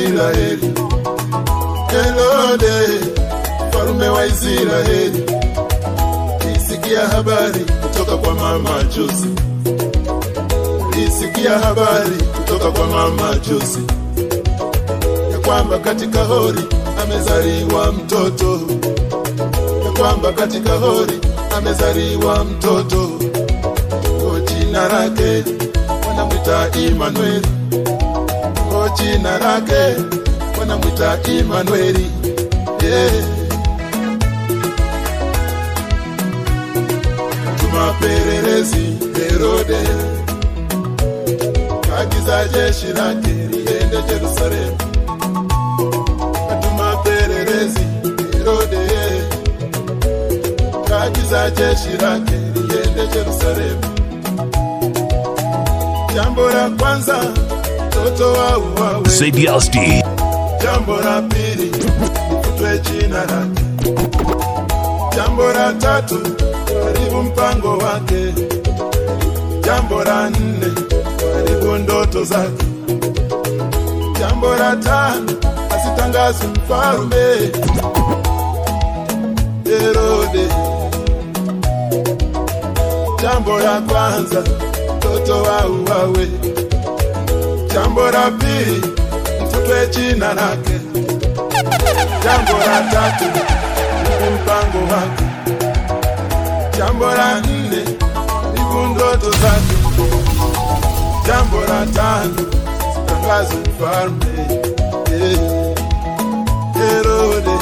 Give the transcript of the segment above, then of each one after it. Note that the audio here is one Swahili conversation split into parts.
Israeli. Herode, mfalume wa Israeli, isikia habari kutoka kwa mama Josi, isikia habari kutoka kwa mama Josi ya kwamba katika hori amezaliwa mtoto, ya kwamba katika hori amezaliwa mtoto, kwa jina lake wanamwita Imanueli, kwa jina lake wanamwita Imanueli. Yeah. Tumapelelezi Herode agiza jeshi lake liende Yerusalemu. Tumapelelezi Herode agiza jeshi lake liende Yerusalemu. Jambo la kwanza mtoto wa uwawe. Zediasti. Jambo la pili ifutwe jina lake. Jambo la tatu haribu mpango wake. Jambo la nne haribu ndoto zake. Jambo la tano asitangaze mfalme Herode. Jambo la kwanza mtoto wa uwawe. Jambo la pili mfutwe jina lake. Jambo la tatu ni mpango wake. Jambo la nne ni ndoto zake. Jambo la tano tangazo mfalme Eh, Herode.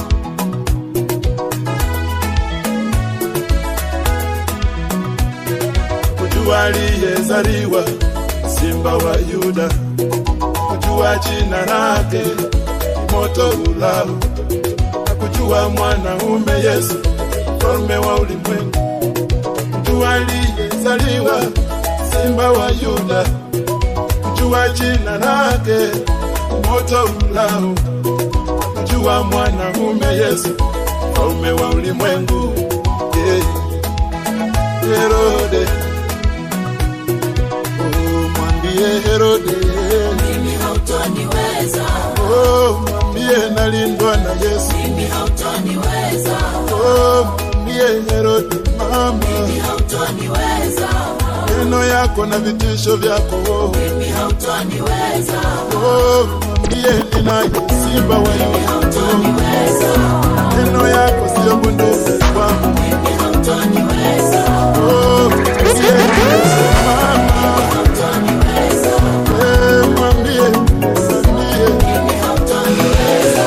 Kujua aliyezaliwa simba wa Yuda, kujua jina lake moto ulao, na kujua mwanaume Yesu mfalme wa ulimwengu, kujua aliyezaliwa simba wa Yuda, kujua jina lake moto ulao, na kujua mwanaume Yesu mfalme wa ulimwengu yeah. Herode, oh, mwambie Herode mimi hautoniweza, Oh, mwambie nalindwa na Yesu. mimi hautoniweza, Oh, mwambie Herode mama, mimi hautoniweza, neno yako na vitisho vyako. Oh, mimi hautoniweza, oh, mwambie ninaye simba wa Yuda. hautoniweza, Neno yako sio bunduki kwangu. mimi hautoniweza, Oh, mwambie Yesu mama, hautoniweza, eh, mwambie, mwambie. mimi hautoniweza,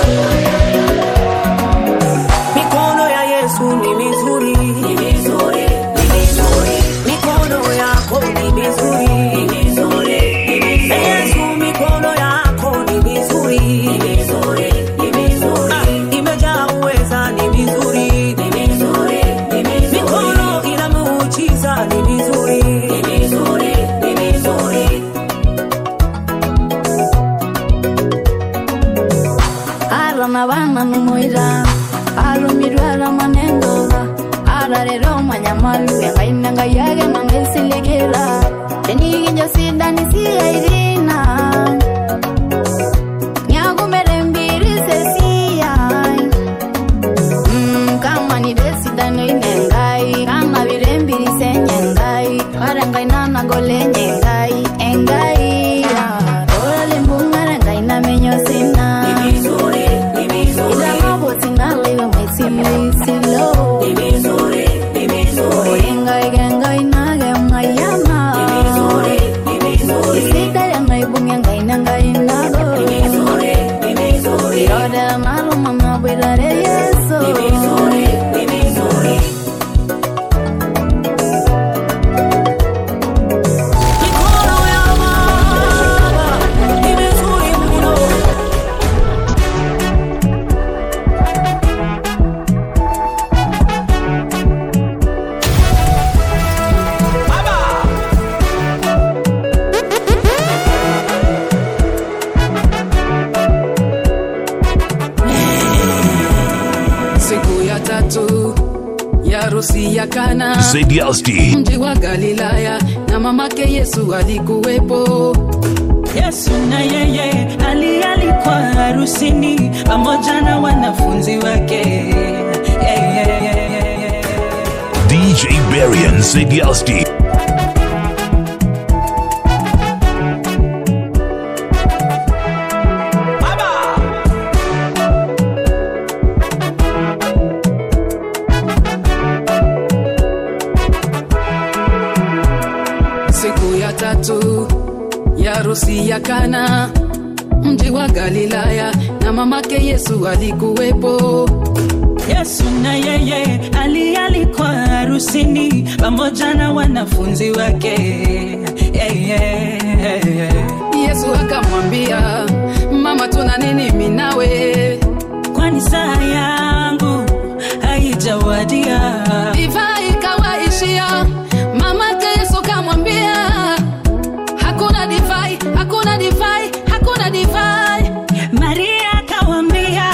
Mikono ya Yesu ni mizuri, ni vizuri, ni vizuri, mikono yako ni mizuri, ni vizuri, ni vizuri, Yesu, mikono yako ni mizuri, ni vizuri, ni vizuri, Ah, imejaa uweza, ni mizuri, ni vizuri, ni vizuri, mikono ina muujiza, ni mizuri, ni vizuri, ni vizuri. arana bana numuira arumirwa aramanengoga ararero manyamalu engaine ngayage nangesilegera teniginjo sidani siyairina nyagumere mbiri sesiyai Mm, kama ni desidano inengai kama birembiri senyengai karengai nanagolenye ngai engai rolalimbungare ngai namenyo sina Ni vizuri, ni vizuri, idamabotingalaiwe maisimlisilo ni vizuri, ni vizuri, oringai gengai nage mayama ni vizuri, ni vizuri, isidare ngaibunge ngai nangai nago ni vizuri, ni vizuri, irodera nalumamabwirare yeso ni vizuri, ni vizuri. mikono ya Baba ni mizuri mno. siku ya tatu ya harusi ya Kana Zediasti. mji wa Galilaya, na mamake Yesu alikuwepo. Yesu na yeye alialikwa harusini pamoja na wanafunzi wake. Yeah, yeah, yeah, yeah, yeah. DJ Barian Sidialski. siku ya tatu ya harusi ya Kana, mji wa Galilaya, na mamake Yesu alikuwepo. Yesu na yeye alialikwa harusini pamoja na wanafunzi wake. Yeah, yeah, yeah. Yesu akamwambia, mama, tuna nini mimi nawe? Kwani saa yangu haijawadia. Divai ikawaishia. Mamake Yesu kamwambia, hakuna divai, hakuna divai, hakuna divai. Maria akawambia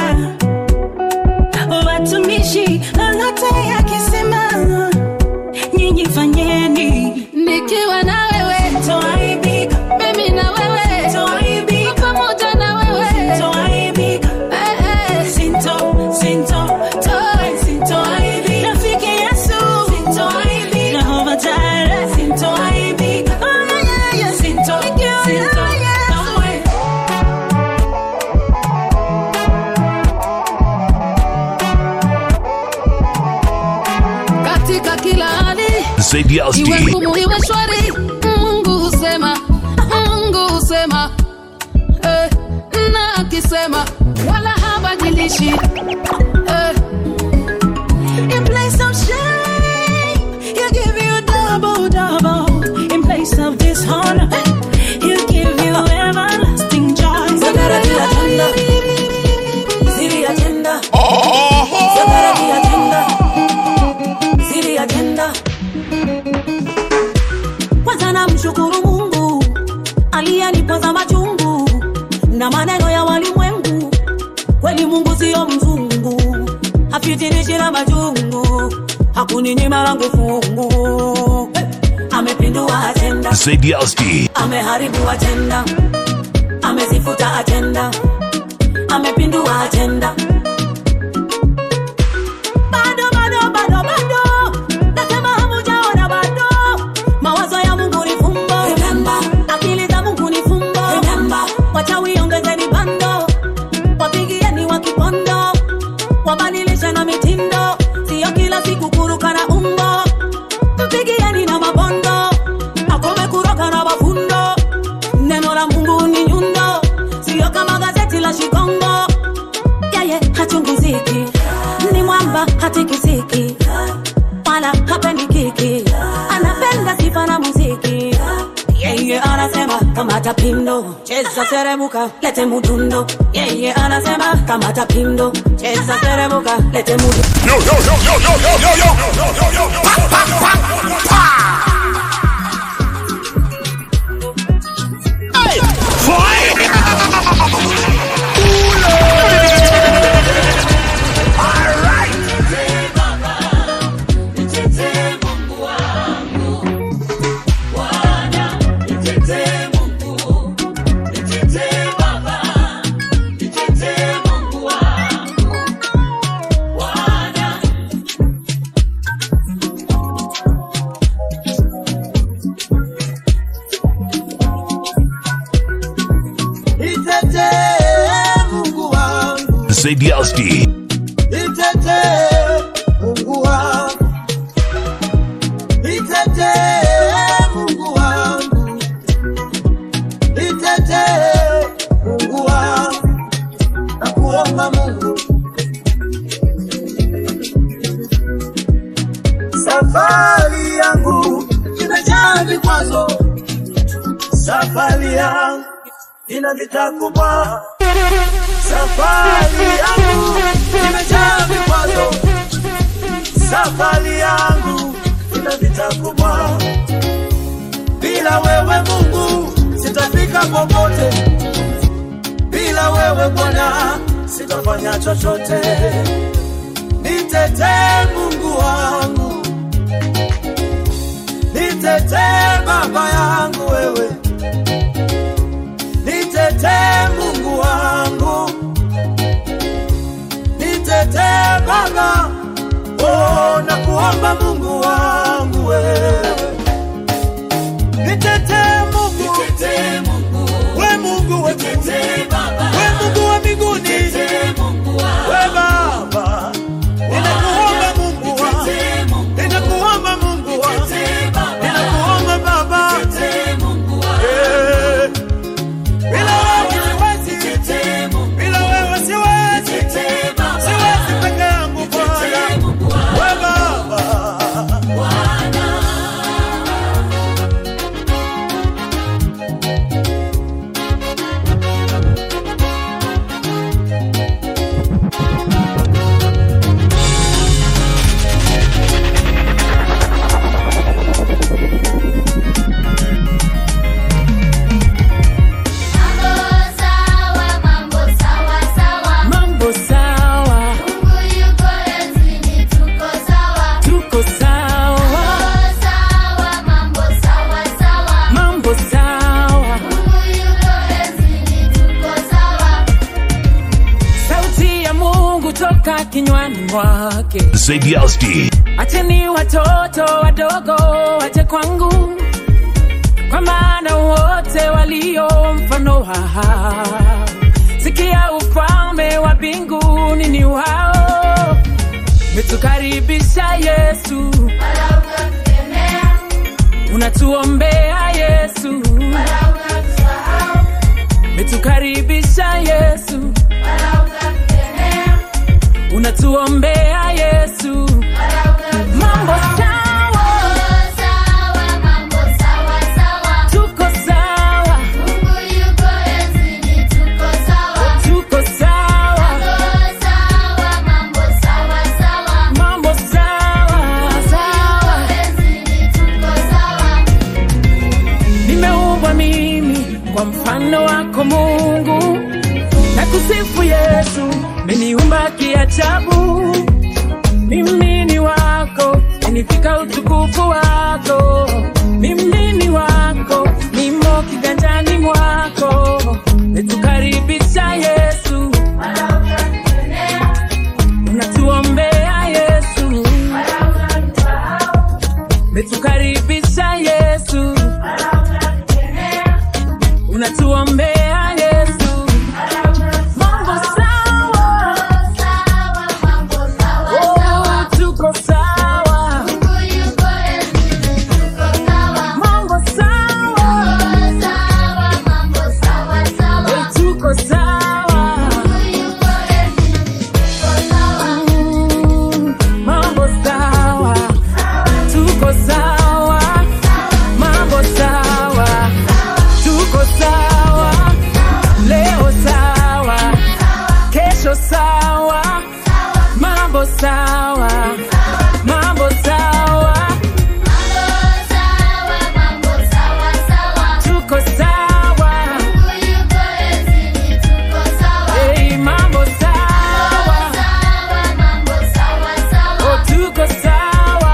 watumishi, lolote akisema nyinyi fanyeni. Nikiwa na wewe, Toaibika, mimi na wewe, toaibika, pamoja na wewe. toaibika. Eh, eh. Sinto, sinto, toi, sintoaibika. Rafiki Yesu, sintoaibika. Jehova Jireh, sintoaibika. Oh, yeah, yeah, yeah. Sinto, sinto, kamwe. katika kila hali iwe Sidialski. ngumu iwe shwari mungu husema mungu husema eh, na akisema wala habadilishi eh, In place of shame, he'll give you double, double. In place of dishonor, he'll give you everlasting joy. Zagarati agenda. Ziri agenda. Zagarati agenda. Ziri agenda. Kwanza namshukuru Mungu aliyenipoza machungu na maneno ya walimwengu. Kweli Mungu siyo mzungu, hafitinishi na majungu, hakuninyima langu fungu. Hey! Amepindua ajenda Sidialski. ameharibu ajenda, amezifuta ajenda, amepindua ajenda. Bado, bado, bado, bado, nasema hamujaona bado. Mawazo ya Mungu ni fumbo, Remember. akili za Mungu ni fumbo. Remember. Wachawi ongezeni bando, wapigieni wa kipondo, wabadilishe na mitindo, sio kila siku kuruka na umbo mpigieni na mabondo akome kuroka na mafundo neno la mungu ni nyundo sio kama gazeti la shikongo yeye hachungiziki ni mwamba hatikisiki wala hapendi kiki anapenda sifa na muziki yeye anasema kamata pindo cheza seremuka lete mudundo yeye anasema kamata pindo cheza seremuka lete mudundo Nitetee Mungu wangu, Sidialski. nitetee Mungu wangu, nitetee Mungu wangu, nitetee Mungu wangu, nakuomba Mungu, safari yangu imejaa vikwazo, safari yangu ina vita kubwa safari yangu imejaa vikwazo, safari yangu ina vita kubwa. Bila wewe Mungu sitafika popote, bila wewe Bwana sitafanya chochote. Nitetee Mungu wangu, nitetee Baba yangu wewe mwake Zediasti, acheni watoto wadogo waje kwangu kwa maana wote walio mfano wa sikia ufalme wa mbinguni ni wao metukaribisha yesu unatuombea yesu metukaribisha yesu unatuombea yesu mambo sawa tuko sawa tuko sawa mambo sawa sawa nimeumbwa mimi kwa mfano wako mungu na kusifu yesu meniumba kiajabu mimi ni wako nifika utukufu wako mimi ni wako nimo kiganjani mwako netukaribisha yesu unatuombea yesu metukaribisha yesu unatuombea yesu mambo sawa Oh, tuko sawa mambo sawa Eh, tuko sawa Mm, mambo sawa tuko sawa mambo sawa tuko sawa leo sawa kesho sawa mambo sawa mambo sawa tuko sawa hey, mambo sawa oh, tuko sawa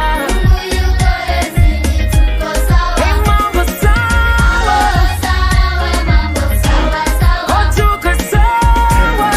hey, mambo sawa oh, tuko sawa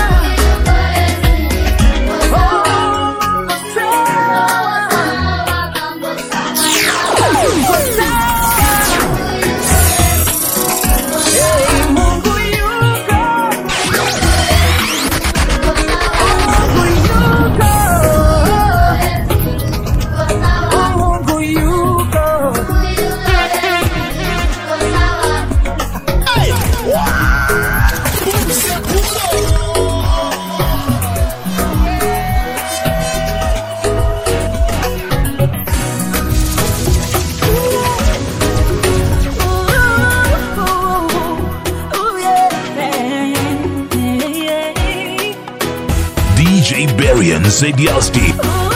DJ Barian Zediasti,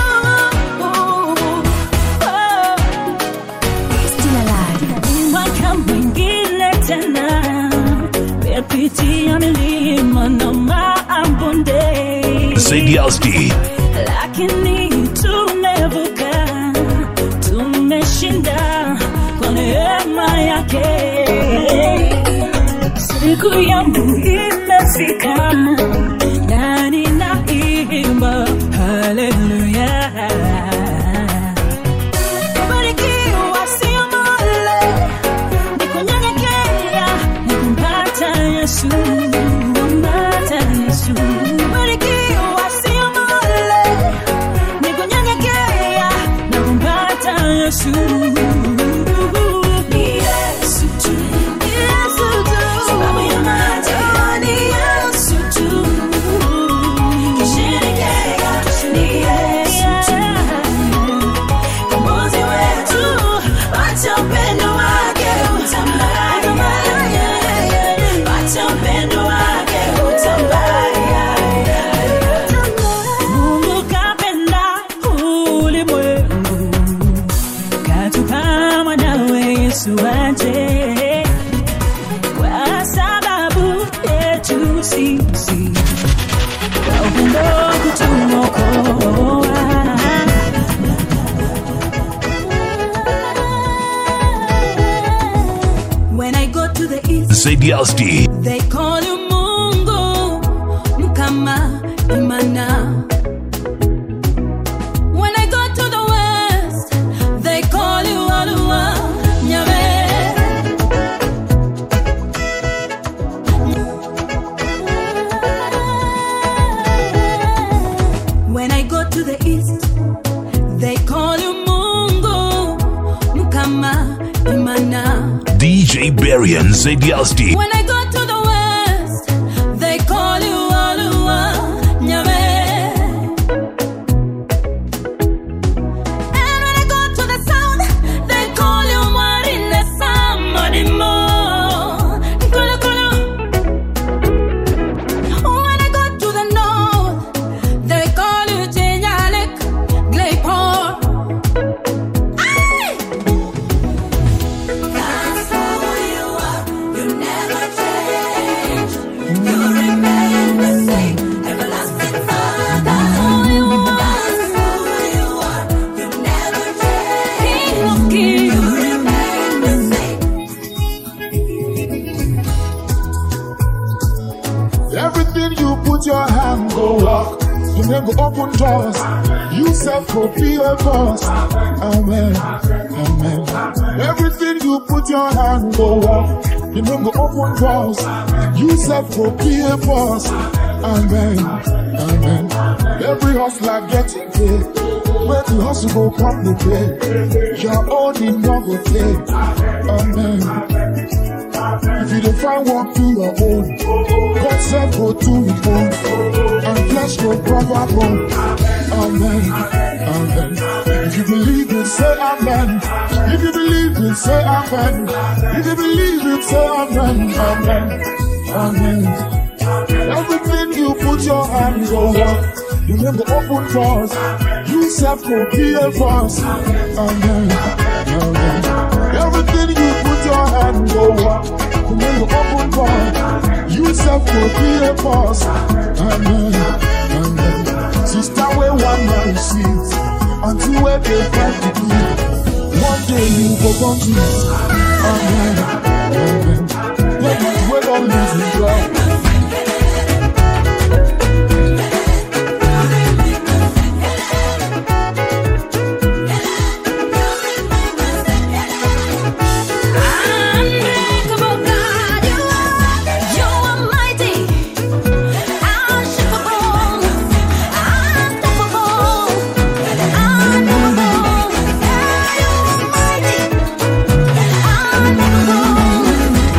mwaka mwingine tena mepitia milima na mabonde Zediasti, lakini tumevuka tumeshinda kwa neema yake siku yangu imefika na ninaimba haleluya Barikiwa sio mole, ni kunyenyekea na kumpata Yesu, kumpata Yesu. Barikiwa sio mole, ni kunyenyekea na kumpata Yesu. Ni Yesu tu, ni Yesu tu, sababu ya macho ni Yesu tu. Kisherekea, ni Yesu tu. Mwokozi wetu, acha upendo wake utambaye. Acha upendo wake utambaye. Mungu kapenda ulimwengu, katupa mwanawe Yesu aje kwa sababu yetu sisi, kwa upendo kutuokoa. When I go to the east, Zediasti, they call you Mungu, Mkama, Imana. Ima, Imana. DJ Barian Zediasti. When I go to the west, they call you Alua Nyame. And when I go to the south, they call you Marine Samadimo. Kulu kulu. When I go to the north, they call you Chenyalek Glaypore. Aye! That's who you are. You never change. You remain the same. Everlasting Father. That's who you are. You never change. King of kings. You remain the same. Everything you put your hand go walk. You never open doors. You self go be a boss. Amen. Amen. Everything you put your hand go walk. You never open doors. You self go be a boss. Amen. Amen. Every hustler getting paid. Where the hustle go come the pay. Your own in no go take. Amen. If you don't find work, do your own. God said go to his own. And flesh go proper bone. Amen. Amen. If you believe it, say amen. If you believe it, say amen. If you believe it, say amen. Amen. Amen. Everything you put your hands over. You never open doors. You self go be a boss. Amen. Amen. Everything you put your hands over. You never open doors. You self go be a boss. Amen. Amen. Sister, where one man sees until where they find the key. One day you go come to it. Amen. Amen. Let it wait on losing God. Unbreakable God, you are, you are mighty, unshakable, unstoppable, unmovable. You are mighty, unmovable,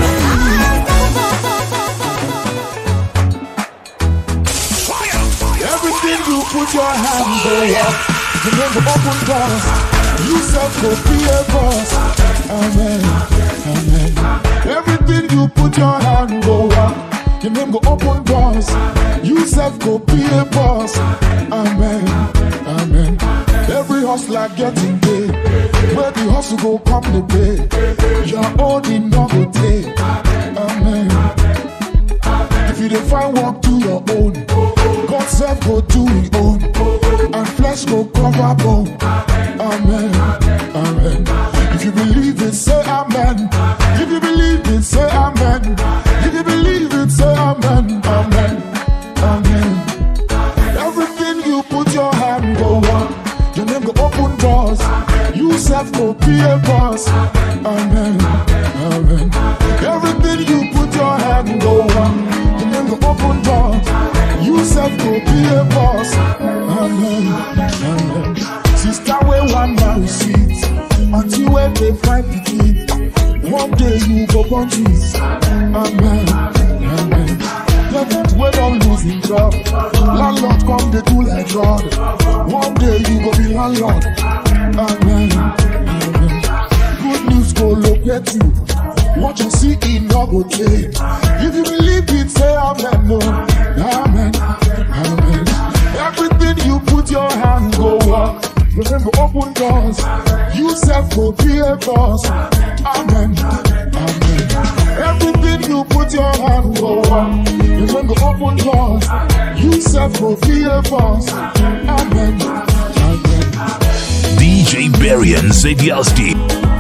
unstoppable. Everything you put your hand go up. You never open doors. You self go be a boss. Amen. Amen. Everything you put your hand go up. You never open doors. You self go be a boss. Amen. Amen. Every hustler getting paid. Where the hustle go come the pay. Your own in no go take. Amen. If you don't find work, do your own. God self go do his own. And flesh go cover bone. Amen. Amen. If you believe it, say amen. If you believe it, say amen. If you believe it, say amen. Amen. Amen. Everything you put your hand go on. Your name go open doors. You self go be a boss. Amen. Amen. Everything you put your hand go on. Your name go open doors. You self go be a boss. Amen. Amen. Sister, where one man sees until when they find the key. One day you go born trees. Amen. Amen. Tenant wey don lose him job. Landlord come dey do like God. One day you go be landlord. Amen. Amen. Good news go locate you. What you see e no go take. If you believe it, say amen. No. Amen. Amen. Everything you put your hand go up. Remember open doors. You self go be a boss. Amen. Amen. Everything you put your hand go up. Remember open doors. You self go be a boss. Amen. Amen. DJ Barian Zediasti.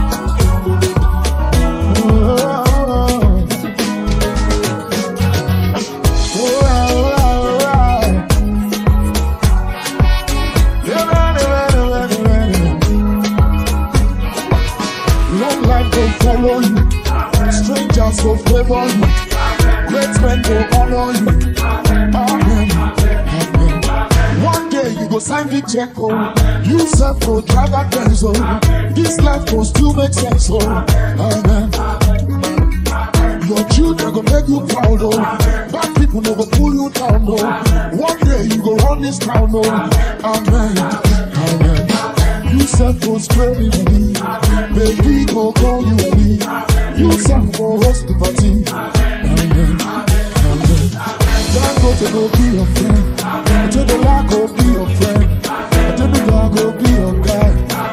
Long life go follow you, strangers go favor you, great men go honor you. Amen. Amen. One day day you go sign the check, oh. You self go drive that Benz, oh. This life goes to make sense, oh. Amen. Your children go make you proud, oh. Bad people no go pull you down, oh. One day you go run this town, oh. Amen. Amen. You self go spray me, me. Baby go call you me. You self go host the party. Amen. Amen. Don't go to go be your friend. To the lack go be your friend. To the God go be your guy.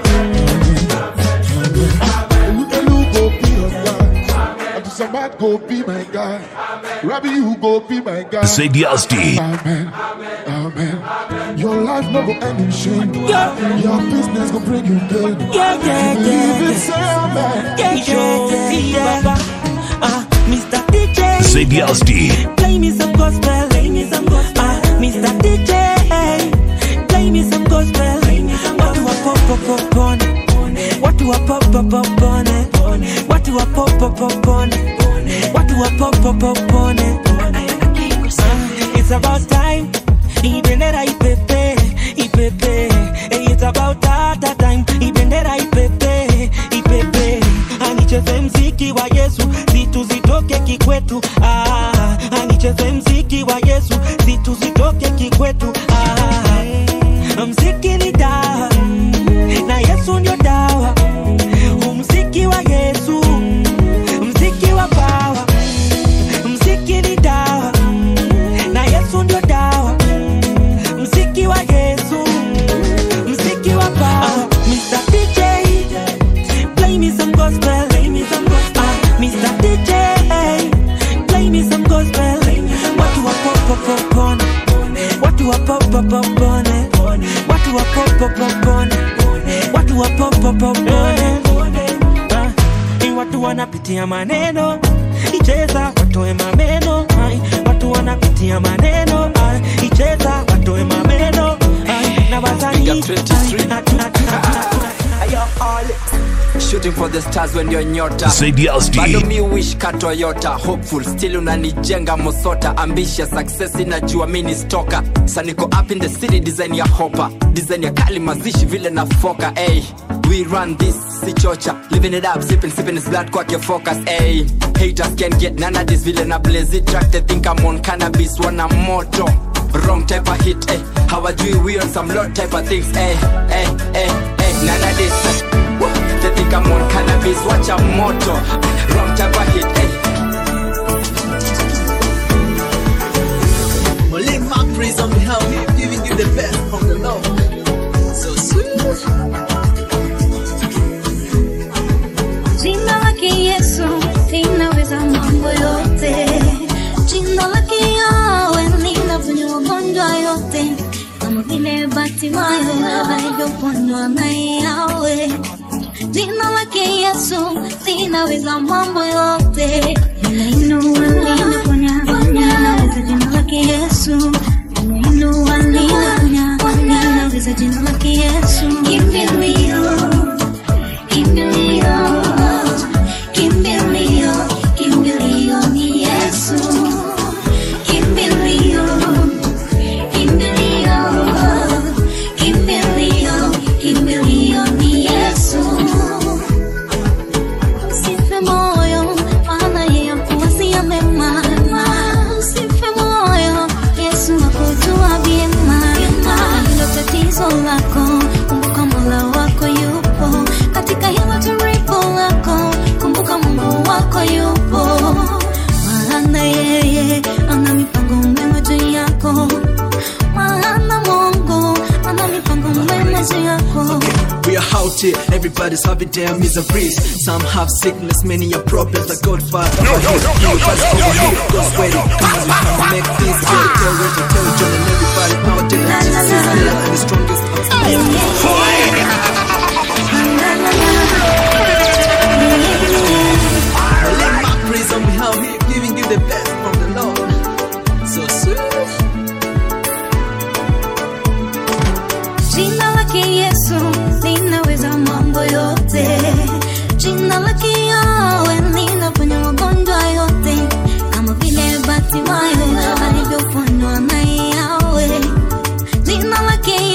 Elu Elu go be your guy. To Samad go be my guy. Rabbi you go be my guy. Zediasti. Amen. Amen. Your life never end in shame. Your business go bring you gain. Yeah, yeah, Believe yeah, it, say amen. yeah, yeah, yeah, yeah. Ah, Mr. DJ. Zediasti. Play me some gospel, play me some gospel. Ah, Mr. DJ, play me some gospel. What do I pop pop pop on? What do I pop pop pop on? What do I pop pop pop on? What do I pop pop pop on? Ah, It's about time. Ibendera ipepe, ipepe. Eh, It's about that that time. Ibendera ipepe, ipepe. Anicheze mziki wa Yesu, vitu zitoke kikwetu. Ah, anicheze mziki wa Yesu, vitu zitoke kikwetu. Ah, mziki ni dawa na Yesu ndio dawa. Mziki wa Yesu, mziki wa power. Mziki ni dawa na Yesu ndio dawa. Mziki wa Yesu, mziki wa power. Mr. DJ, play me some gospel. Play me some gospel. Ah, Mr. DJ, play me some gospel. What do I pop pop pop on? What do I pop pop pop on? What do I pop pop pop on? What do I pop pop pop on? Ah, ni watu wanapitia maneno icheza watoe mameno ai, watu wanapitia maneno ai, icheza watoe mameno ai, na wasanii ai, na- na- na- shooting for the stars when you're nyota Zediasti. bado mi wish ka toyota hopeful still unanijenga mosota ambitious success inajua mi ni stoka saniko up in the city design ya hopa design ya kali mazishi vile na foka ey we run this si chocha living it up sipping sipping is blood kwake focus ey haters can get none of this vile na blaze it track they think I'm on cannabis wana moto wrong type of hit eh hawajui we on some lot type of things eh eh eh eh none of this Woo! they think I'm on cannabis watch a moto wrong type of hit eh Well, live my praise on behalf of you, giving you the best from the Lord. So sweet. Jina lake Yesu linaweza mambo yote. Jina lake Yawe linaponya magonjwa yote, kama vile Batimayo alivyoponywa na Yawe. Jina lake Yesu linaweza mambo yote. Linainua, linaponya, linaweza jina lake Yesu. Linainua, linaponya, linaweza jina lake Yesu. Kimbilio Kimbilio, kimbilio, kimbilio ni Yesu. Kimbilio, kimbilio, kimbilio, kimbilio ni Yesu. Usife moyo, maana yeye akuwazia mema. Usife moyo, Yesu akujua vyema. Hilo tatizo lako, kumbuka Mola wako yupo katika hilo jaribu lako, kumbuka Mungu wako yupo, maana yeye ana mipango mema juu yako, maana Mungu ana mipango mema juu yako. We are out here, everybody's having their miseries. Some have sickness, many are problems that God Father. No, no, no, no, God's ready. Come on, we can make this good. Tell Reggie, tell John, and everybody out there that Jesus is better and the strongest. I let my praise on behalf of you, giving you the best from the Lord. So sweet. Jina lake Yesu linaweza mambo yote. Jina lake Yawe linaponya magonjwa yote, kama vile Batimayo alivyoponywa na Yawe. Jina lake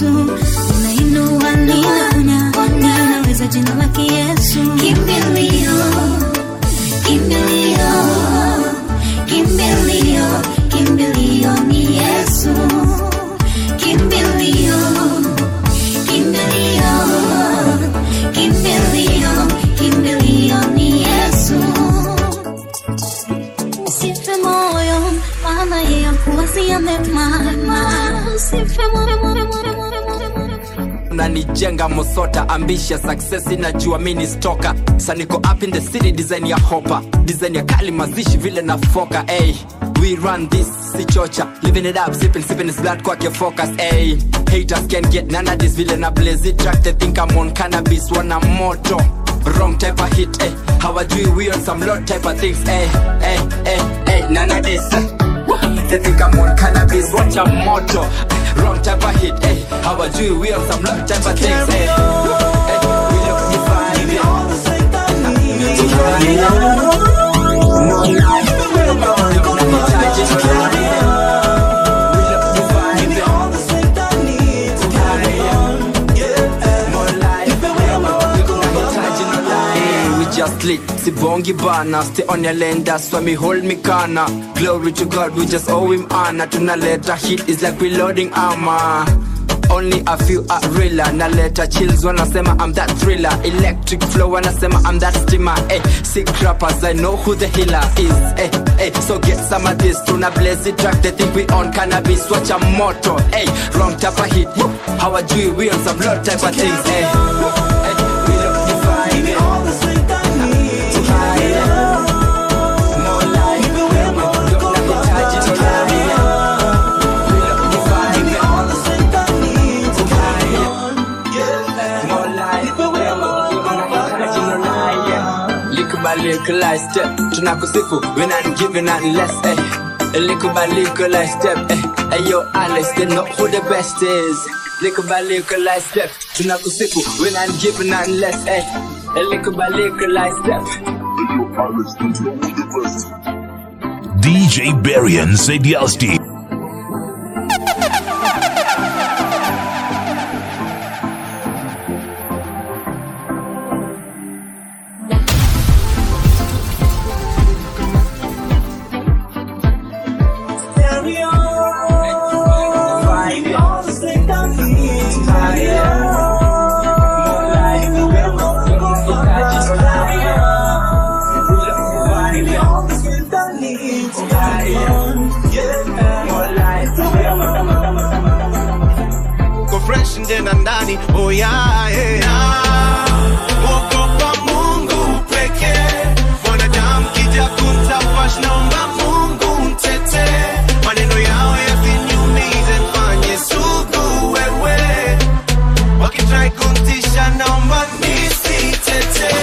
Yesu, unainua ninaponya, ninaweza jina lake Yesu. Kimbilio, kimbilio, kimbilio, kimbilio ni Yesu. Kimbilio, kimbilio, kimbilio, kimbilio ni Yesu. Usife moyo, maana yeye akuwazia mema. Usife moyo, moyo, moyo, moyo, moyo, moyo. unanijenga mosota ambisha success inajua mini stoka saniko up in the city design ya hopa design ya kali mazishi vile na foka ay we run this si chocha living it up sipping sipping is blood kwake focus ay haters can get none of this vile na blaze it track they think I'm on cannabis wana moto wrong type of hit eh hawajui we on some lot type of things eh eh eh eh none of this eh. They think I'm on cannabis, watch a moto Wrong type of hit, eh Hawajui we on some lot type of things, eh Eh, we look divine, yeah Divine, yeah No lie Unanihitaji, no lie, yeah. We look divine, yeah Divine, yeah No lie, unanihitaji, no lie, yeah. We just lit, sibongi bana Stay on your lane, that's why me hold me kana Glory to God, we just owe him honor Tunaleta hit, is like reloading armor only a few are realer naleta chills wanasema I'm that thriller electric flow wanasema I'm that steamer eh, sick rappers I know who the healer is eh, eh, so get some of this tuna blaze it track they think we on cannabis watch a moto eh, wrong type of hit Woo. hawajui we on some lot type of things eh, eh, we look divine eh. Divine, eh. No lie, eh, unanihitaji, no lie, eh. We look divine, eh. Legalize step, tunakusifu when I'm giving out less, eh. Little by legalize step, eh. Hey yo, Alex, they know who the best is. Little by legalize step, tunakusifu when I'm giving out less, eh. Little by legalize step. DJ Barian Sedialski. Go fresh nje na ndani oh yeah, yeah. Ogopa Mungu pekee mwanadamu kija kumtafash naomba Mungu mtete maneno yao yasiniumize mfanye sugu wewe wakitrai kuntisha naomba nisitete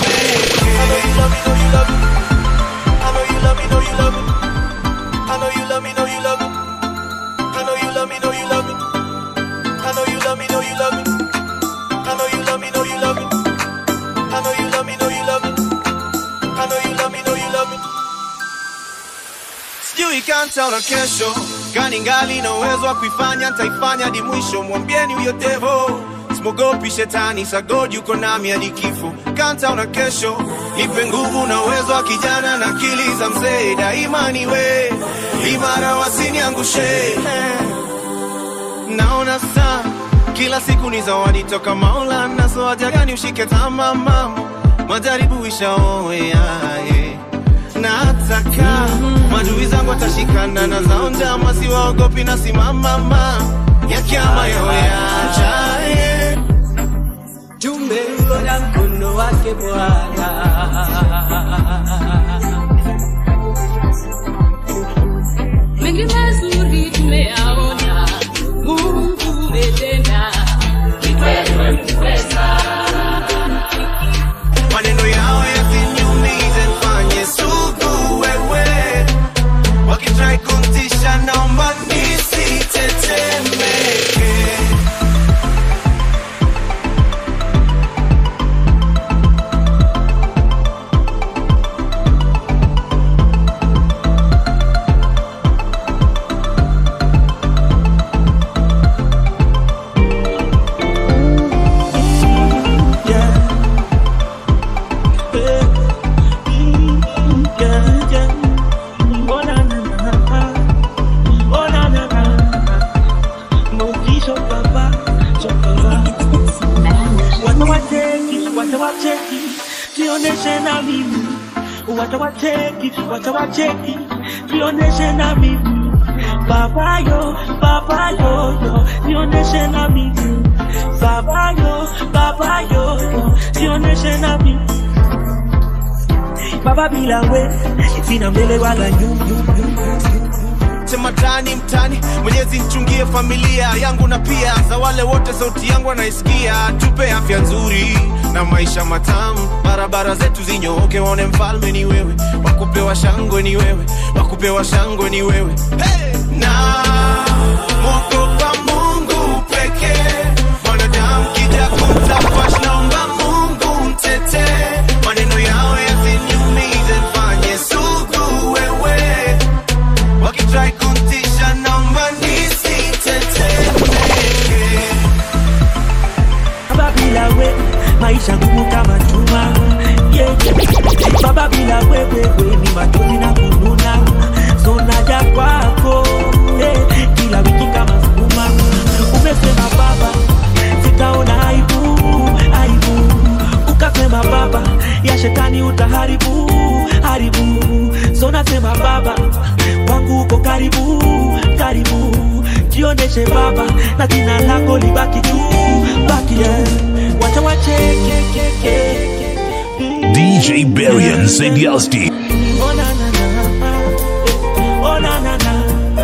I know you love me, know you love me. I know you love me, know you love me. I know you love me, know you love me. I know you love me, know you love me. I know you love me, know you love me. I know you love me, know you love me. I know you love me, know you love me. Sijui kanta la kesho kani ngali na uwezo wa kuifanya ntaifanya hadi mwisho mwambieni huyo devo simogopi shetani sagodi uko nami hadi kifo kanta una kesho nipe nguvu na uwezo wa kijana na akili za mzee daima niwe imara wasiniangushe naona saa kila siku ni zawadi toka maula naso haja gani ushike tama mama majaribu ishaoeaye nataka madui zangu watashikana na zao njama siwaogopi na simamama yakiama yoyajaye tumeuona mkono wake Bwana. mengi mazuri tumeyaona, Mungu umetenda, ni kweli umeweza. maneno yao yasiniumize mfanye sugu wewe wakitrai kuntisha naomba nisitetemeke wacheki, jioneshe na mimi. Wacha wacheki, wacha wacheki, jioneshe na mimi. Baba yo, baba yo, yo, jioneshe na mimi. Baba yo, baba yo, yo, jioneshe na mimi. Baba bila we, sina mbele wala nyuma. sema tani mtani mwenyezi nchungie familia yangu na pia za wale wote sauti yangu wanaisikia tupe afya nzuri na maisha matamu barabara zetu zinyooke waone mfalme ni wewe wakupewa shangwe ni wewe wakupewa shangwe ni wewe hey! na mwogopa mungu pekee mwanadamu kija kumtafash naomba mungu mtetee maneno yao yasiniumize mfanye sugu wewe wakitrai kuntisha naomba nisitetemeke Baba bila we, maisha ngumu kama chuma. Yeah, yeah. Baba bila we, we, we, ni machozi na kununa. So naja kwako, eh, kila wiki kama sukuma. Umesema baba, sitaona aibu, aibu. Ukasema baba, ya shetani utaharibu, haribu. So nasema baba, wangu uko karibu, karibu. Jioneshe baba, na jina lako libaki juu, baki juu. Wacha wacheke, DJ Barian Zediasti. Oh na na na, oh na na na.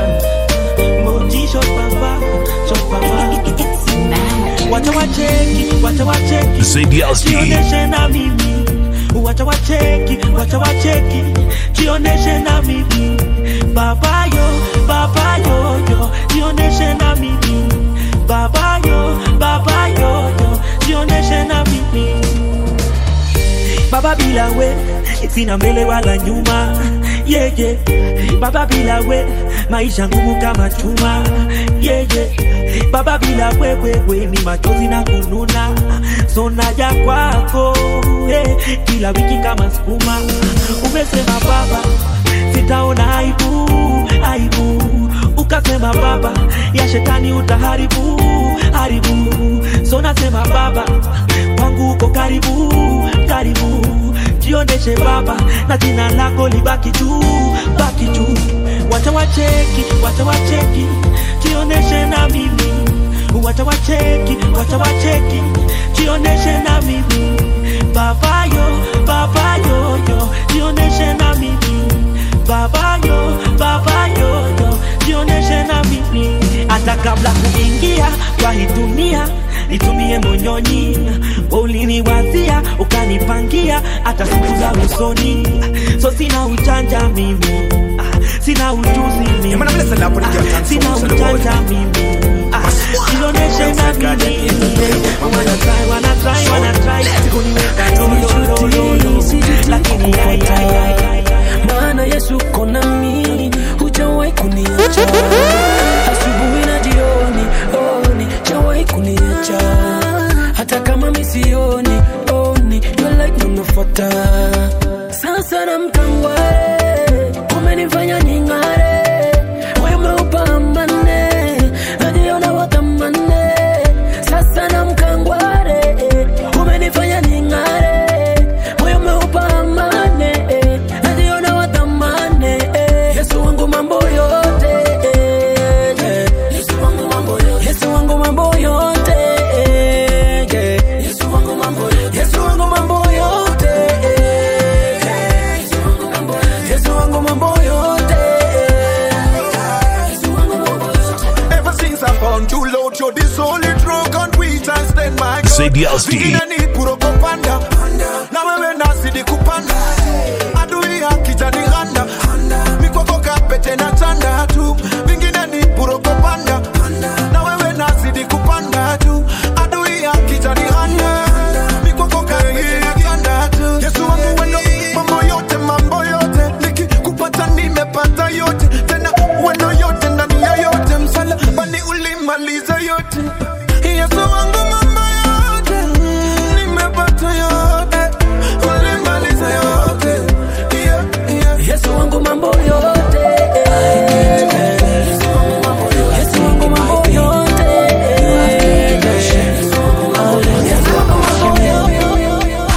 Moji shot papa, shot papa. Wacha wacheki, wacha wacheki. Zediasti. Jioneshe na mimi. Wacha wacheki, wacha wacheki. Jioneshe na mimi. Baba yo, baba yo yo. Jioneshe na mimi. Baba yo, baba yo yo. Jioneshe na mimi. Baba bila we, sina mbele wala nyuma. Yeah, yeah. Baba bila we, maisha ngumu kama chuma. Yeah, yeah. Baba bila we, we, we, ni machozi na kununa. So naja kwako, eh, kila wiki kama sukuma. Umesema baba, sitaona aibu, aibu. Ukasema baba, ya shetani utaharibu, haribu. So nasema baba, wangu uko karibu, karibu. Jioneshe baba, na jina lako libaki juu, baki juu. Wacha wacheki, wacha wacheki, jioneshe na mimi. Wacha wacheki, wacha wacheki, jioneshe na mimi. Baba yo, baba yo yo, jioneshe na mimi. Baba yo, baba yo yo, jioneshe na mimi. Hata kabla kuingia kwa hii dunia nitumie monyonyi uliniwazia ukanipangia hata siku za usoni so sina ujanja mimi Ah, sina ujuzi mimi Ah, sina ujanja mimi Ah, jioneshe na mimi Wanna try, wanna try, wanna try kuniweka lolololo lakini ai, ai, ai, ai, ai. maana yesu kona mimi hujawahi kuniacha asubuhi na jioni oni jawahi kuniacha hata kama misioni oni you're like unafuata sasa na mkangware umenifanya ning'are moyo umeupa amane najiona watamane sasa na mkangware umenifanya ning'are moyo umeupa amane najiona watamane yesu wangu mambo yote yesu wangu mambo yote yesu wangu mambo yote yesu wangu mambo yote yesu wangu mambo yote yesu wangu mambo yote yesu wangu mambo yote Ever since I found you, Lord, you're the solid rock on which I stand my God. Zediasti. Vingine ni propaganda. Na wewe nazidi kupanda. Adui akijaniganda. Mikwako kapete na chanda tu. Vingine ni propaganda. Na wewe nazidi kupanda tu. Adui akijaniganda. Mikwako kapete na chanda tu. Yesu wangu wendo, mambo yote, mambo yote. Nikikupata nimepata yote. Tena wendo yote ndani ya yote. Msalabani ulimaliza yote. Yesu wangu mambo yote. Nimepata yote. Ulimaliza yote. Yeah, yeah. Yesu wangu mambo yote Yesu wangu mambo yote Yesu wangu mambo yote Yesu wangu mambo yote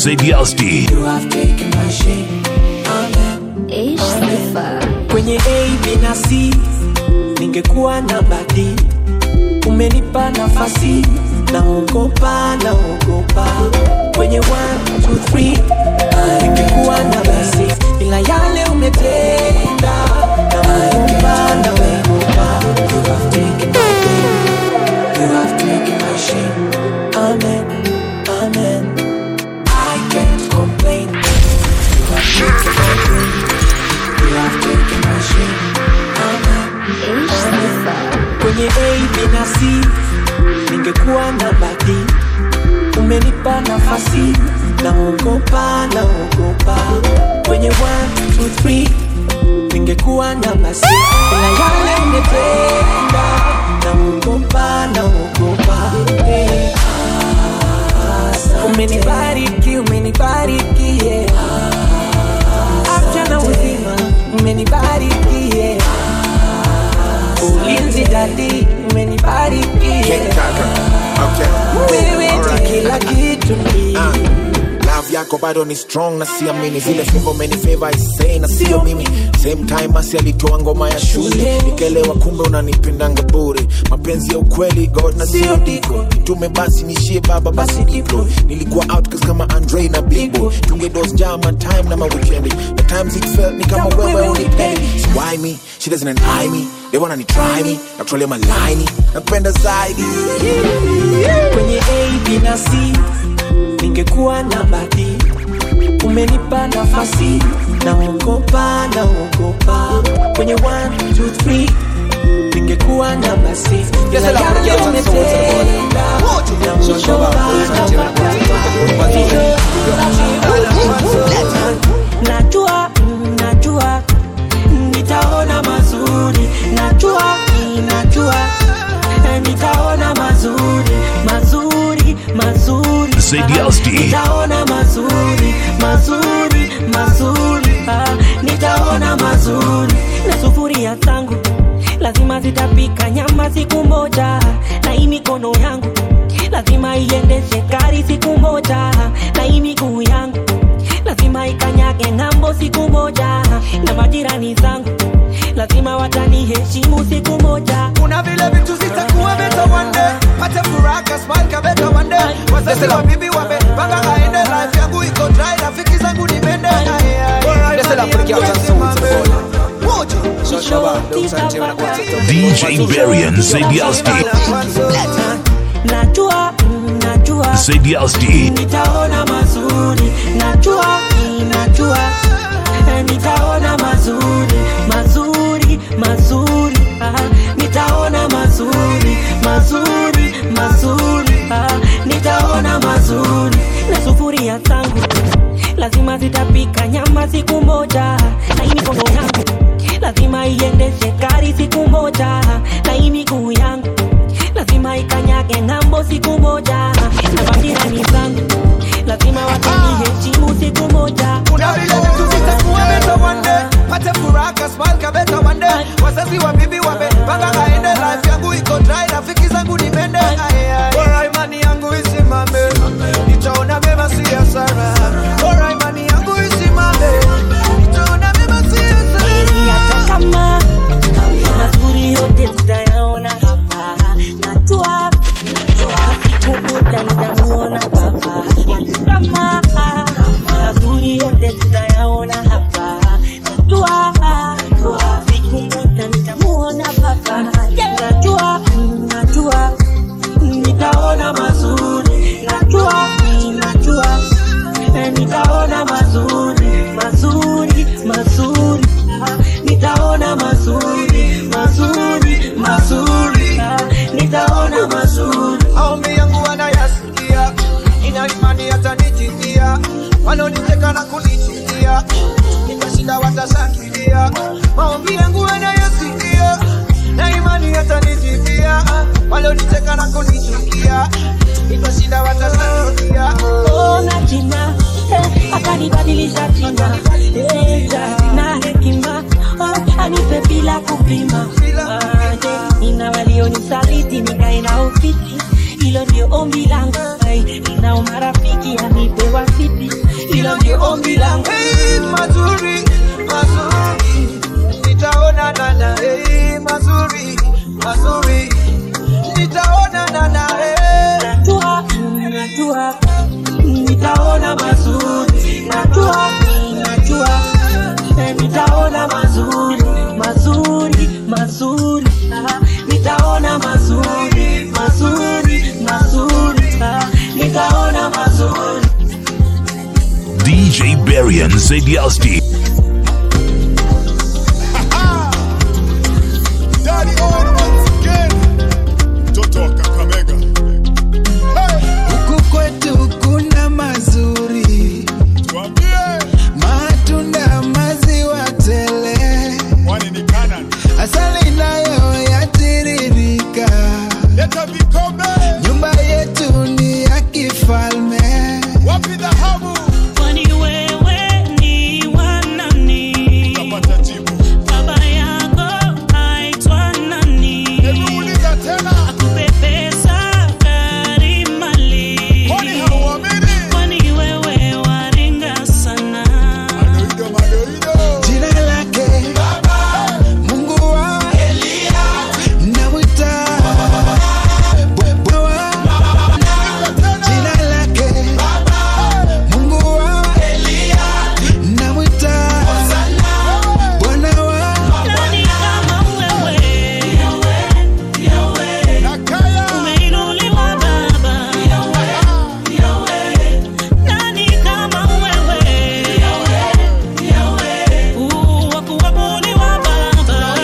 Zediasti. You have taken my shame. Amen. Kwenye A, B na C ningekuwa na badi, umenipa nafasi, naogopa, naogopa. Kwenye 1, 2, 3 ningekuwa na basi, ila yale umetenda, naogopa, naogopa. You have taken my pain, you have taken my shame. Amen, amen. I can't complain. You have taken my pain. You have taken my shame. Amen. Amen. Kwenye A, B na C ningekuwa na badi, umenipa nafasi, naogopa, naogopa. Kwenye 1, 2, 3 ningekuwa na basi, ila yale umetenda, naogopa, naogopa. Hey. Umenibariki, umenibariki, yeah. Afya na uzima, umenibariki, yeah. Ulinzi dadi, umenibariki, yeah. Wewe ni kila kitu ni love yako bado ni strong na siamini zile fimbo umenifeva isei na sio mimi same time asi alitoa ngoma ya shule nikelewa kumbe unanipendanga bure mapenzi ya ukweli god na sio diko tume basi nishie baba basi diplo nilikuwa outcast kama andre na bibo tungedos jama time na mawikendi the times it felt ni kama wewe unipendi so why me she doesn't eye me they wanna ni try me na kutolia malaini nakupenda zaidi kwenye A, B na C ningekuwa na badi, umenipa nafasi, naogopa, naogopa. Kwenye 1, 2, 3 ningekuwa na basi, ila Yes, I love yale the girls on the soul to the body. umetenda, najua mm, najua mm, nitaona mazuri najua mm, najua eh, nitaona mazuri mazuri mazuri Zediasti. nitaona mazuri mazuri mazuri ah, nitaona mazuri na sufuria zangu lazima zitapika nyama siku moja na hii mikono yangu lazima iendeshe gari siku moja na hii miguu yangu lazima ikanyage ng'ambo siku moja na majirani zangu lazima wataniheshimu siku moja kuna vile vitu zitakuwa beta one day pate furaha smile kabeta one day wazazi wa bibi wamepanga aende life yangu iko dry rafiki zangu ni mende DJ Barian Zediasti. najua mm, najua Zediasti. nitaona mazuri najua mm, najua eh, nitaona mazuri mazuri mazuri ah, nitaona mazuri mazuri mazuri ah, nitaona mazuri na sufuria zangu lazima zitapika nyama siku moja na hii mikono yangu lazima iendeshe gari siku moja na hii miguu yangu lazima ikanyage ng'ambo siku moja na majirani zangu lazima wataniheshimu siku moja kuna vile vitu zitakuwa beta one day pate furaha smile kabeta one day wazazi wa bibi wamepanga aende life yangu iko dry rafiki zangu ni mende bora imani yangu isimame nitaona mema si hasara bora imani yangu isimame nitaona mema si Heri hata kama mazuri yote tutayaona hapa najua siku moja nitamuona baba kama mazuri yote tutayaona hapa najua siku moja nitamuona baba najua mm, najua mm, nitaona mazuri najua mm, najua eh, nitaona mazuri mazuri mazuri ah, nitaona mazuri mazuri mazuri ah, nitaona mazuri maombi yangu anayasikia ina imani yatanitikia wanaoniteka na kunichukia nikashinda watashangilia maombi yangu anayasikia na imani yatanitikia wanaoniteka na kunichukia nikashinda watashangilia ona jina eh, akanibadilisha jina eh, na hekima oh, anipe bila kupima Ah, je, nina walionisaliti nikae nao fiti hilo ndio ombi langu Ai, ninao marafiki anipe wafiti mazuri mazuri mazuri ah, nikaona mazuri DJ Barian Zediasti. Daddy on once again. Mtoto wa Kakamega. huku kwetu kuna mazuri matunda maziwa tele Kwani ni Canaan. asali nayo yatiririka Leta vikombe. nyumba yetu ni ya kifalme Wapi dhahabu? Kwani wewe ni wa nani? Utapata jibu. Baba yako aitwa nani? Hebu uliza tena. Akupe pesa, gari, mali. Kwani hauamini? Kwani wewe waringa sana? Madoido, madoido. jina lake mungu wa namwita Bwana wa- jina lake mungu wa namwita bwana wa Nani kama wewe? Umeinuliwa Baba. Nani kama wewe? Uh, wa kuabudiwa Baba.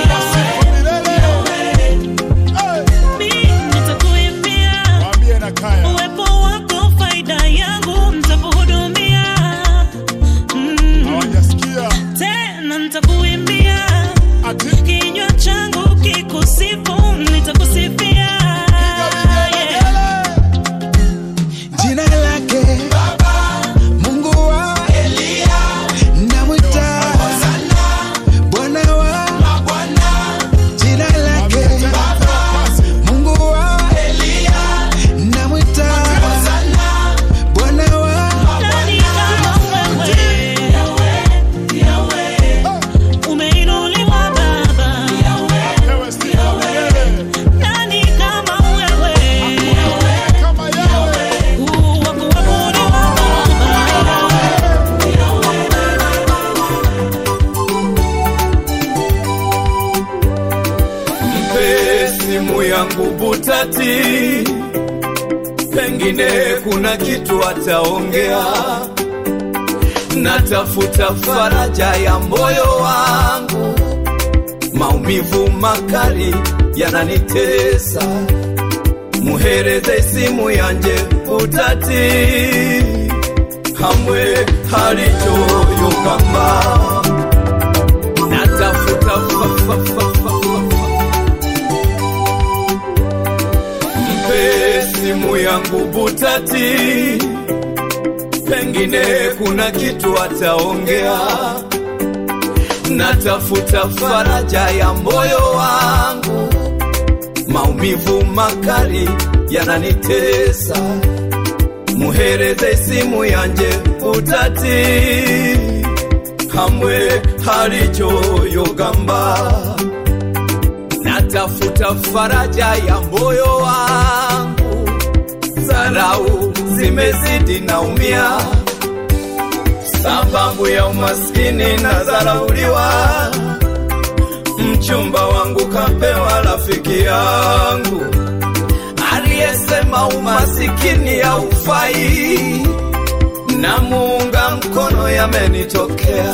Mimi nitakuimbia Mwambie na kaya. uwepo wako, faida yangu nitakuhudumia. Mm. Hawajasikia. Tena nitakuimbia Ati. kinywa changu kikusifu, nitakusifia Yeah. jina lake mungu wa namwita bwana wa jina lake mungu wa namwita bwana wa Nani kama wewe? Umeinuliwa Baba. Wewe si kamele. Nani kama wewe? Kama yawe. Uh, wa kuabudiwa mpe simu yangu butati, pengine kuna kitu ataongea. Natafuta faraja ya moyo wangu, maumivu makali yananitesa. Muhereze simu yanje butati, hamwe halichoyokamba natafuta fa, fa, fa, fa, fa, fa. mpe simu yangu butati, pengine kuna kitu ataongea. Natafuta faraja ya moyo wangu, maumivu makali yananitesa. Muhereze simu yanje butati, hamwe halichoyogamba natafuta faraja ya moyo wangu, dharau zimezidi naumia, sababu ya umaskini na dharauliwa. Mchumba wangu kapewa rafiki yangu aliyesema umasikini haufai, na muunga mkono yamenitokea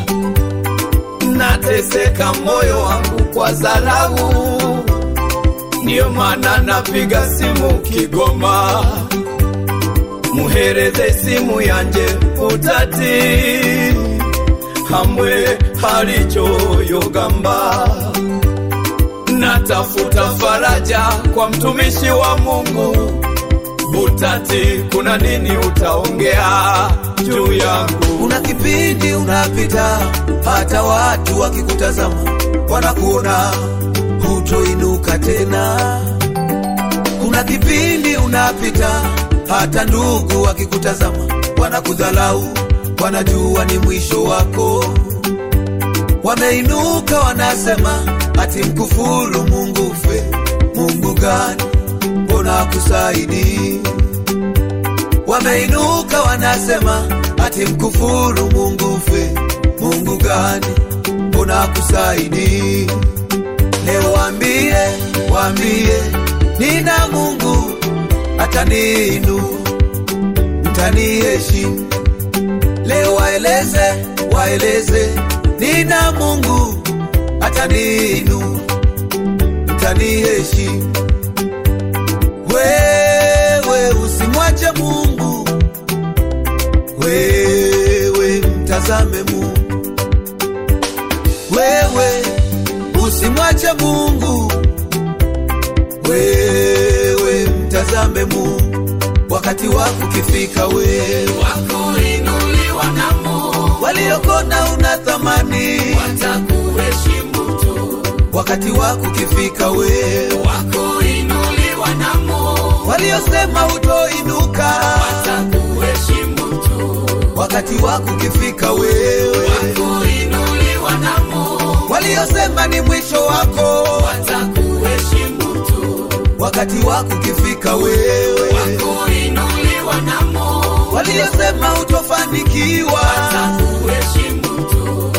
nateseka moyo wangu kwa dharau, ndiyo maana napiga simu Kigoma, muhereze simu yanje utati, hamwe halichoyogamba. Natafuta faraja kwa mtumishi wa Mungu Butati, kuna nini utaongea juu yangu? Kuna kipindi unapita, hata watu wakikutazama wanakuona hutoinuka tena. Kuna kipindi unapita, hata ndugu wakikutazama wanakudhalau, wanajua ni mwisho wako. Wameinuka wanasema, ati mkufuru Mungu ufe. Mungu gani? Mbona akusaidii? Wameinuka wanasema ati mkufuru Mungu ufe. Mungu gani? Mbona akusaidii? Leo waambie, waambie mtaninu mtaniheshimu leo waeleze waeleze nina mungu ataninu mtaniheshimu wewe usimwache mungu wewe mtazame mungu wewe usimwache mungu wewe mtazame mungu wakati wako ukifika wewe wakuinuliwa na Mungu waliokona una thamani watakuheshimu tu wakati wako ukifika wewe wakuinuliwa na Mungu waliosema utoinuka watakuheshimu tu wakati wako ukifika wewe wakuinuliwa na Mungu waliosema ni mwisho wako watakuheshimu tu wakati wako ukifika wewe wakuinuliwa na Mungu waliosema utofanikiwa watakuheshimu tu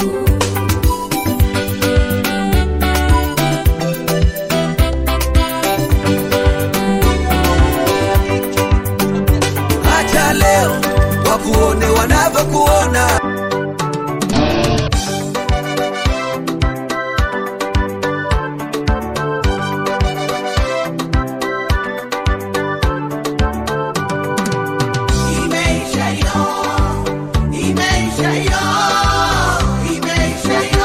acha leo wakuone wanavyokuona Imeisha yo, imeisha yo, imeisha yo.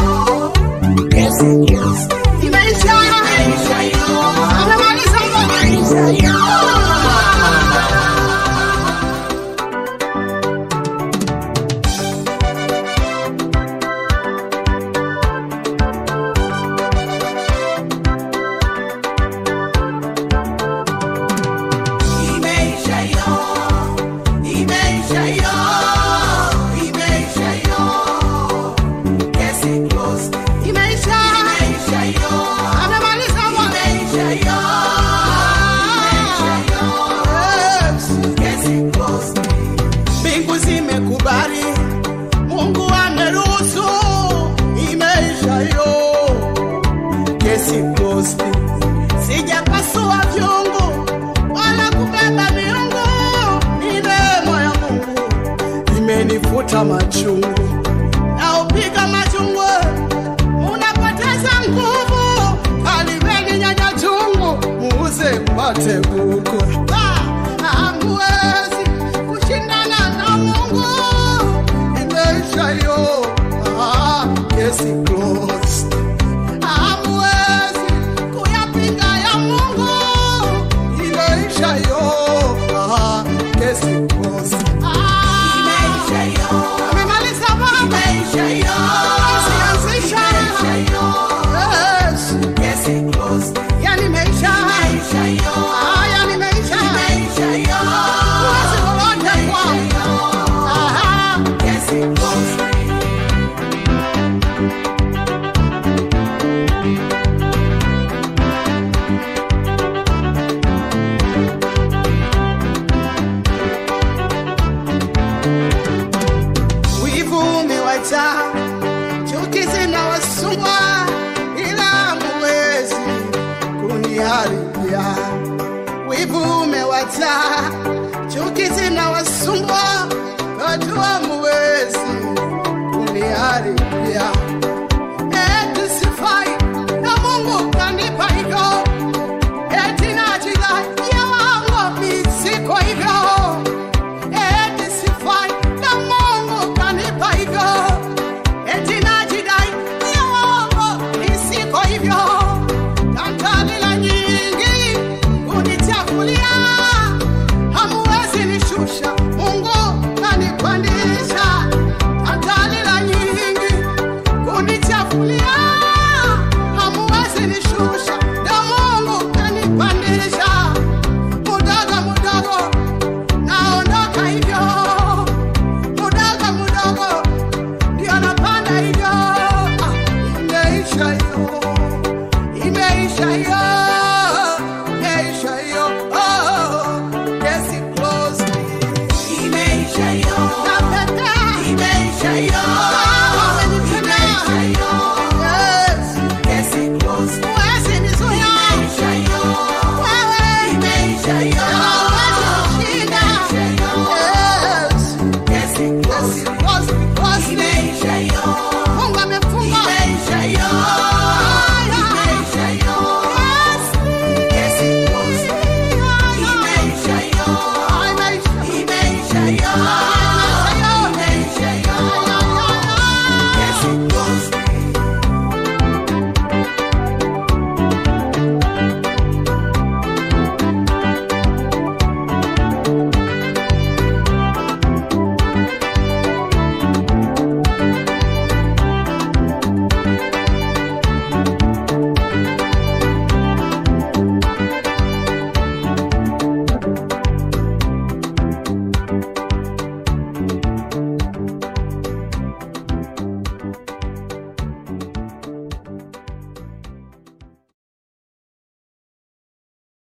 Imeisha, imeisha yo. Amemaliza imeisha yo. Imeisha yo, imeisha yo, imeisha yo. Kesi closed. Imeisha, imeisha yo. Amemaliza bwana. Imeisha yo, imeisha yo. Yes. Kesi closed. Mbingu zimekubali, Mungu ameruhusu. Imeisha yo, kesi closed. Sijapasua vyungu wala kubeba miungu, ni neema ya Mungu imenifuta machungu.